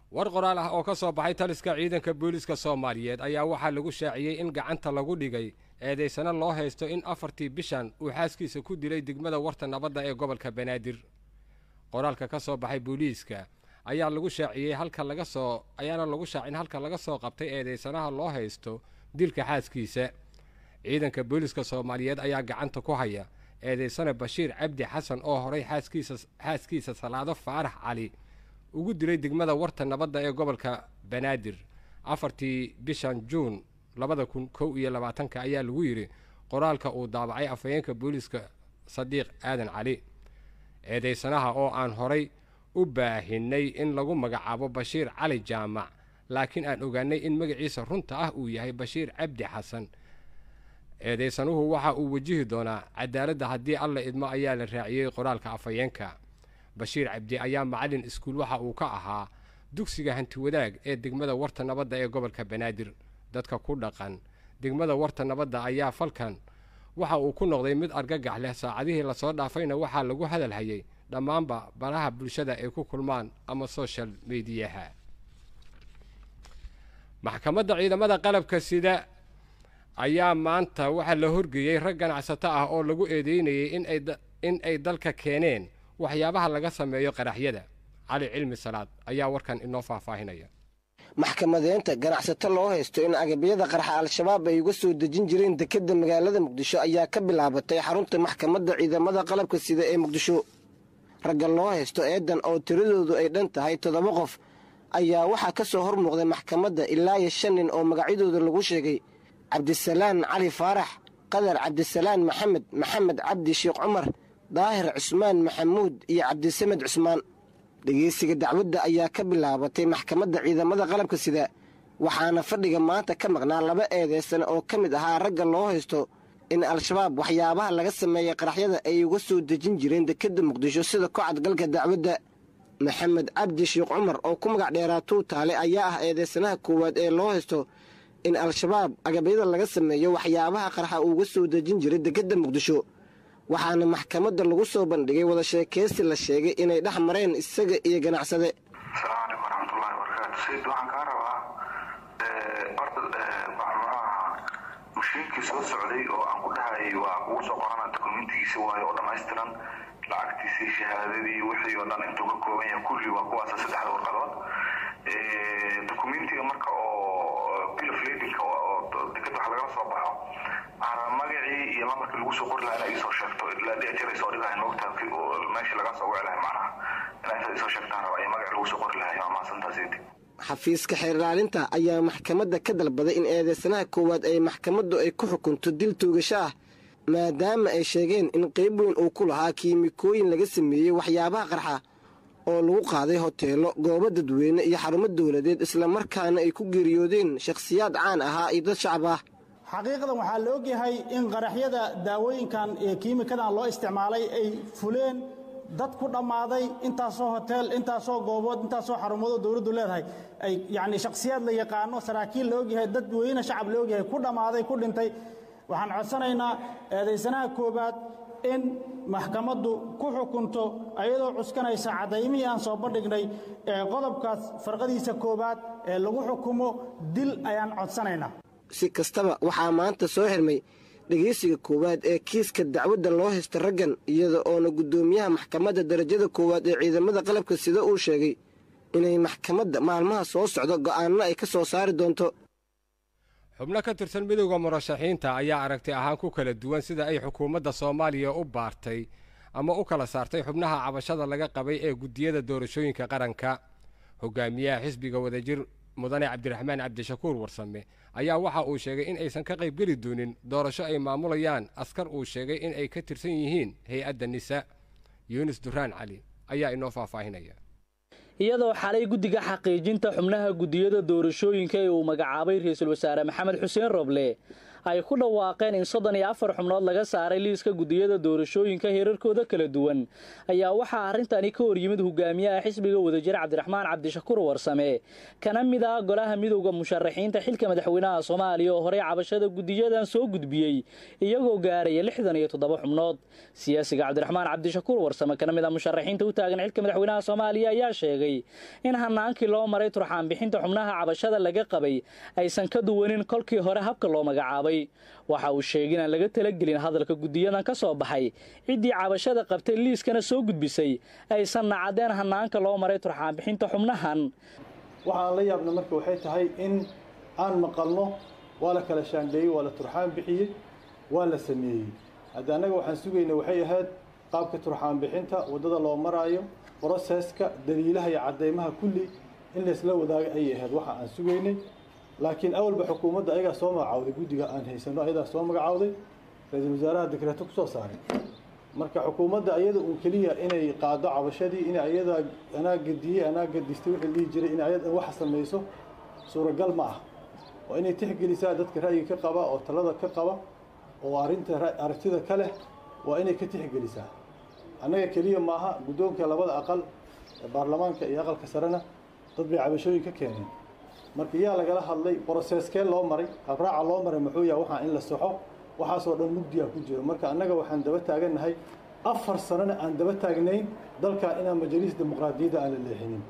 war qoraal ah oo ka soo baxay taliska ciidanka booliiska soomaaliyeed ayaa waxaa lagu shaaciyey in gacanta lagu dhigay eedaysano loo haysto in afartii bishan uu xaaskiisa ku dilay degmada warta nabadda ee gobolka banaadir qoraalka ka soo baxay booliiska ayaa lagu shaaciyey halka laga soo ayaana lagu shaacin halka laga soo qabtay eedaysanaha loo haysto dilka xaaskiisa ciidanka booliiska soomaaliyeed ayaa gacanta ku haya eedaysane bashiir cabdi xasan oo horay xaaskiisa xaaskiisa salaado faarax cali ugu dilay degmada warta nabadda ee gobolka banaadir afartii bishan juun labada kun kow iyo labaatanka ayaa lagu yidhi qoraalka uu daabacay afhayeenka booliiska sadiiq aadan cali eedaysanaha oo aan horay u baahinay in lagu magacaabo bashiir cali jaamac laakiin aan ogaanay in magaciisa runta ah uu yahay bashiir cabdi xasan eedaysanuhu waxa uu wajihi doonaa cadaaladda haddii alla idmo ayaa la raaciyey qoraalka afhayeenka bashiir cabdi ayaa macallin iskuul waxa uu ka ahaa dugsiga hantiwadaag ee degmada warta nabadda ee gobolka banaadir dadka ku dhaqan degmada warta nabadda ayaa falkan waxa uu ku noqday mid argagax leh saacadihii lasoo dhaafayna waxaa lagu hadalhayay dhammaanba baraha bulshada ay ku kulmaan ama soshal mediyaha maxkamadda ciidamada qalabka sida ayaa maanta waxaa la horgeeyey rag ganacsato ah oo lagu eedeynayay in ay dalka keeneen waxyaabaha laga sameeyo qaraxyada cali cilmi salaad ayaa warkan inoo faahfaahinaya maxkamadeynta ganacsato loo haysto in agabyada qarxa al-shabaab ay uga soo dejin jireen dekedda magaalada muqdisho ayaa ka bilaabatay xarunta maxkamadda ciidamada qalabka sida ee muqdisho ragga loo haysto eedan oo tiradoodu ay dhan tahay toddoba qof ayaa waxaa ka soo hor muuqday maxkamadda ilaa iyo shan nin oo magacyadooda lagu sheegay cabdisalaan cali faarax qadar cabdisalaan maxamed maxamed cabdi sheekh cumar daahir cusmaan maxamuud iyo cabdisamed cusmaan dhegeysiga dacwadda ayaa ka bilaabatay maxkamadda ciidamada qalabka sida waxaana fadhiga maanta ka maqnaa laba eedeysan oo ka mid ahaa ragga loo haysto in al-shabaab waxyaabaha laga sameeyey qaraxyada ay uga soo dejin jireen dekedda muqdisho sida kocadgalka dacwadda maxamed cabdi sheekh cumar oo ku magac dheeraa tuutaale ayaa ah eedeysanaha koowaad ee loo haysto in al-shabaab agabyada laga sameeyo waxyaabaha qarxa uuga soo dejin jiray dekedda muqdisho waxaana maxkamadda lagu soo bandhigay wada sheekeysi la sheegay inay dhex mareen isaga iyo ganacsade asalaamu calaykum waraxmatullahi wabarakaatu sayid waxaan kaa rabaa horta muxuaha mashiinkii soo socday oo aan ku dhahayay waa kugu soo qorana dokumentigiisa waayo oo dhammaystiran lacagtiisii shahaadadii wixii oo dhan intuu ka kooban yahay kulli waa kuwaasa saddexda warqadood dokumentiga marka oo bilofladinka oo deked wax lagala soo baxo magacii iyo lambarkii lagu soo qori lahaa inaa iisoo sheegto ilaa dhijir ay soo dhigahay moogtaa meeshii laga soo wici lahay macnaha inaa intaad iisoo sheegtaan raba iyo magaci lagu soo qori lahay waa mahadsantaasidi xafiiska xeerlaalinta ayaa maxkamadda ka dalbaday in eedeysanaha koowaad ay maxkamaddu ay ku xukunto dil toogasho ah maadaama ay sheegeen in qayb weyn uu ku lahaa kiimikooyin laga sameeyey waxyaabaha qarxa oo lagu qaaday hoteelo goobo dadweyne iyo xarumo dowladeed islamarkaana ay ku geeriyoodeen shakhsiyaad caan ahaa iyo dad shacab ah xaqiiqadan waxaa la ogyahay in qaraxyada daawooyinkan ee kiimikadan loo isticmaalay ay fuleen dad ku dhammaaday intaasoo hoteel intaasoo goobood intaasoo xarumadoo dowladdu leedahay ay yacni shakhsiyaad la yaqaano saraakiil la ogyahay dad weyne shacab la ogyahay ku dhammaaday ku dhintay waxaan codsanaynaa eedaysanaha koowaad in maxkamaddu ku xukunto ayadoo cuskanaysa caddaymihii aan soo bandhignay ee qodobkaas farqadiisa koowaad ee lagu xukumo dil ayaan codsanaynaa si kastaba waxaa maanta soo xirmay dhegeysiga koowaad ee kiiska dacwadda loo haysta raggan iyada oona guddoomiyaha maxkamadda darajada koowaad ee ciidamada qalabka sida uu sheegay inay maxkamadda maalmaha soo socdo go'aanno ay ka soo saari doonto xubno ka tirsan midowda murashaxiinta ayaa aragti ahaan ku kala duwan sida ay xukuumadda soomaaliya u baartay ama u kala saartay xubnaha cabashada laga qabay ee guddiyada doorashooyinka qaranka hogaamiyaha xisbiga wadajir mudane cabdiraxmaan cabdishakuur warsame ayaa waxa uu sheegay in aysan ka qaybgeli doonin doorasho ay maamulayaan askar uu sheegay in ay ka tirsan yihiin hay-adda nisa yuunus duraan cali ayaa inoo faahfaahinaya iyadoo xalay guddiga xaqiijinta xubnaha guddiyada doorashooyinka ee uu magacaabay ra-iisul wasaare maxamed xuseen roble ay ku dhawaaqeen in soddon iyo afar xubnood laga saaray liiska gudiyada doorashooyinka heerarkooda kala duwan ayaa waxaa arrintani ka horyimid hogaamiyaha xisbiga wadajir cabdiraxmaan cabdishakuur warsame kana mid ah golaha midowda musharaxiinta xilka madaxweynaha soomaaliya oo horey cabashada gudiyadan soo gudbiyey iyagoo gaaraya lixdan iyo toddoba xubnood siyaasiga cabdiraxmaan cabdishakuur warsame kana mid ah musharaxiinta u taagan xilka madaxweynaha soomaaliya ayaa sheegay in hanaankii loo maray turxaan bixinta xubnaha cabashada laga qabay aysan ka duwanin kolkii hore habka loo magacaabay waxa uu sheegay inaan laga talagelin hadalka gudiyadan ka soo baxay ciddii cabashada qabtay liiskana soo gudbisay aysanna caddeen hanaanka loo maray turxaan bixinta xubnahan waxaan la yaabna marka waxay tahay in aan maqalno waa la kala shaandheeyey waa la turxaan bixiyey waa la sameeyey hadda annaga waxaan sugayna waxay ahayd qaabka turxaan bixinta waddada loo maraayo broseska daliilaha iyo caddeymaha kulli in laysla wadaaga ayay ahayd waxa aan sugaynay laakiin awalba xukuumadda ayagaa soo magacawday guddiga aan haysano ayadaa soo magacawday ra-iisul wasaaraha dekreeto ku soo saaray marka xukuumadda ayada uun keliya inay qaado cabashadii in ayadaa anaa gadiyey anaa gadistay wixii dhihi jiray in ayada waxa samayso suuragal ma ah waa inay tixgelisaa dadka ra'yiga ka qaba oo talada ka qaba oo arrinta aragtida ka leh waa inay ka tixgelisaa annaga keliya maaha guddoonka labada aqal ee baarlamaanka iyo aqalka sarena dad bay cabashooyin ka keeneen marka yaa lagala hadlay broseskee loo maray habraaca loo maray muxuu yaha waxaa in la soxo waxaasoo dhan mugdiyaa ku jiro marka annaga waxaan daba taagannahay afar sanona aan daba taagnayn dalkan inaan majaliis dimuqraadiyadda aan la leexinin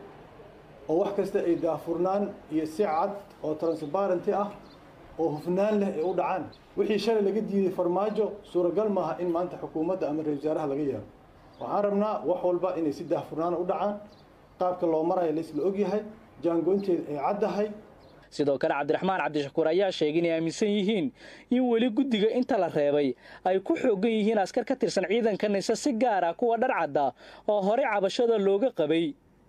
oo wax kasta ay daafurnaan iyo si cad oo transparenty ah oo hufnaan leh ay u dhacaan wixii shalay laga diiday farmaajo suuragal maaha in maanta xukuumadda ama ra-isul wasaaraha laga yeelo waxaan rabnaa wax walba inay si daahfurnaana u dhacaan qaabka loo marayo laysla ogyahay jaangoynteeda ay caddahay sidoo kale cabdiraxmaan cabdishakuur ayaa sheegay inay aaminsan yihiin in weli guddiga inta la reebay ay ku xoogan yihiin askar ka tirsan ciidanka nise si gaar ah kuwa dhar cadda oo horey cabashada looga qabay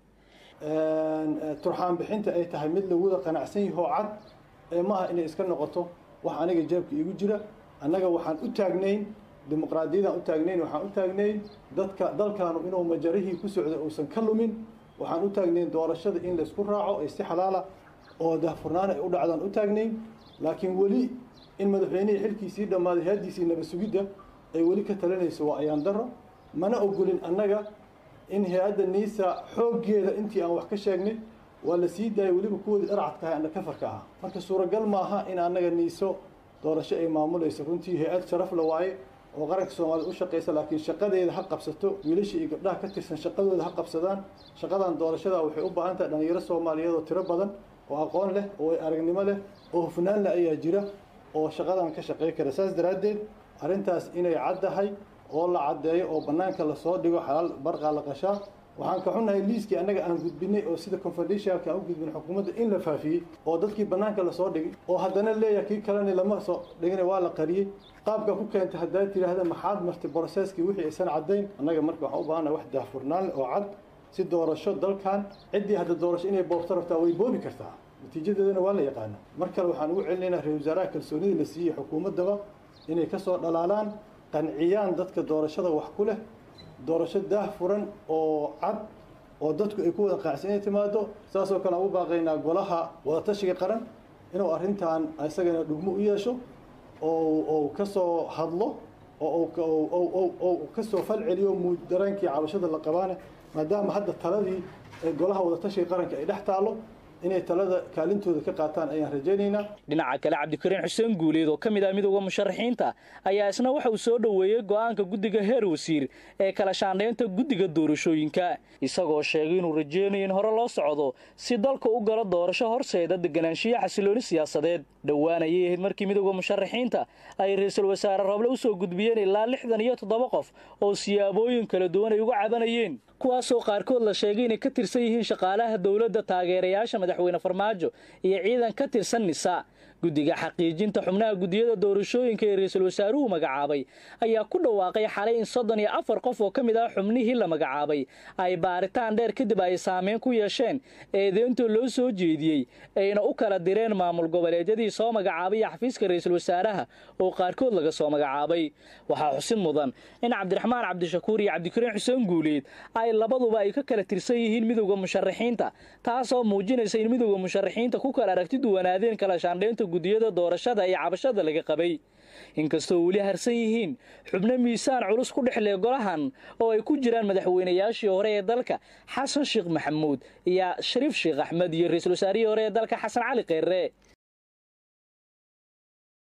turxaan bixinta ay tahay mid laguda qanacsan yahoo cad ee maaha inay iska noqoto wax aniga jeebka iigu jira annaga waxaan u taagnayn dimuqraadiyadaan u taagnayn waxaan u taagnayn dadka dalkaanu inuu majarihii ku socda uusan ka lumin waxaan u taagnayn doorashada in laysku raaco ee si xalaala oo daahfurnaan ay u dhacdaan u taagnayn laakiin weli in madaxweynihii xilkiisii dhammaaday haadiisii nabad sugidda ay weli ka talinayso waa ayaan daro mana ogolin annaga in hay-adda niisa xooggeeda intii aan wax ka sheegnay waa la sii daayay weliba kuwoodii dharcadka ahay ana kafarka ah marka suuragal maaha in annaga niiso doorasho ay maamulayso runtii hay-ad sharaf la waaye oo qaranka soomaaliyed u shaqaysa laakiin shaqadeeda ha qabsato wiilasha iyo gabdhaha ka tirsan shaqadooda ha qabsadaan shaqadan doorashada waxay u baahan tahay dhallinyaro soomaaliyeed oo tiro badan oo aqoon leh oo aragnimo leh oo hufnaan leh ayaa jira oo shaqadan ka shaqey kara saas daraaddeed arrintaas inay caddahay oo la caddeeyo oo bannaanka lasoo dhigo xalaal barqaa la qashaa waxaan ka xunnahay liiskii annaga aan gudbinay oo sida confidentialka aan u gudbin xukuumadda in la faafiyey oo dadkii bannaanka lasoo dhigay oo haddana leeyahay kii kalena lama soo dhigina waa la qariyey qaabka ku keentay haddaad tidhaahda maxaad martay broseskii wixii aysan caddayn annaga marka waxaan u baahannahay wax daahfurnaan leh oo cad si doorasho dalkan ciddii hadda doorasho inay boobto rabtaa way boobi kartaa natiijadeedana waa la yaqaana mar kale waxaan ugu celinaynaa ra-isul wasaaraha kalsoonida la siiyey xukuumaddaba inay ka soo dhalaalaan qanciyaan dadka doorashada wax ku leh doorasho daah furan oo cad oo dadku ay ku wada qaacsan inay timaado saasoo kale aan u baaqaynaa golaha wadatashiga qaran inuu arrintan isagana dhugmo u yeesho oo ka soo hadlo oo ka soo fal celiyo dareenkii cabashada la qabaane maadaama hadda taladii golaha wadatashiga qaranka ay dhex taalo inay talada kaalintooda ka qaataan ayaan rajaynaynaa dhinaca kale cabdikariin xuseen guuleed oo ka mid ah midowda musharaxiinta ayaa isna waxa uu soo dhoweeyey go'aanka guddiga heer wasiir ee kala shaandhaynta guddiga doorashooyinka isagoo sheegay inuu rajeynayo in hore loo socdo si dalka u galo doorasho horseeda deganaanshiyo xasilooni siyaasadeed dhowaan ayay ahayd markii midowda musharaxiinta ay ra-iisul wasaare roble u soo gudbiyeen ilaa lixdan iyo toddoba qof oo siyaabooyin kala duwan ay uga cabanayeen kuwaasoo qaarkood la sheegay inay ka tirsan yihiin shaqaalaha dowladda taageerayaasha madaxweyne farmaajo iyo ciidan ka tirsan nisa guddiga xaqiijinta xubnaha guddiyada doorashooyinka ee ra-iisul wasaaruhu magacaabay ayaa ku dhawaaqay xalay in soddon iyo afar qof oo ka mid ah xubnihii la magacaabay ay baaritaan dheer kadib ay saameyn ku yeesheen eedeynta loo soo jeediyey ayna u kala direen maamul goboleedyadii soo magacaabay xafiiska ra-iisul wasaaraha oo qaarkood laga soo magacaabay waxaa xusid mudan in cabdiraxmaan cabdishakuur iyo cabdikariin xuseen guuleed ay labaduba ay ka kala tirsan yihiin midowda musharaxiinta taasoo muujinaysa in midowda musharaxiinta ku kala aragti duwanaadeen kala shaandhaynta guddiyada doorashada iyo cabashada laga qabay inkastoo weli harsan yihiin xubno miisaan culus ku dhexlee golahan oo ay ku jiraan madaxweynayaashii hore ee dalka xasan sheekh maxamuud iyo shariif sheekh axmed iyo ra-iisul wasaarihii hore ee dalka xasan cali kheyre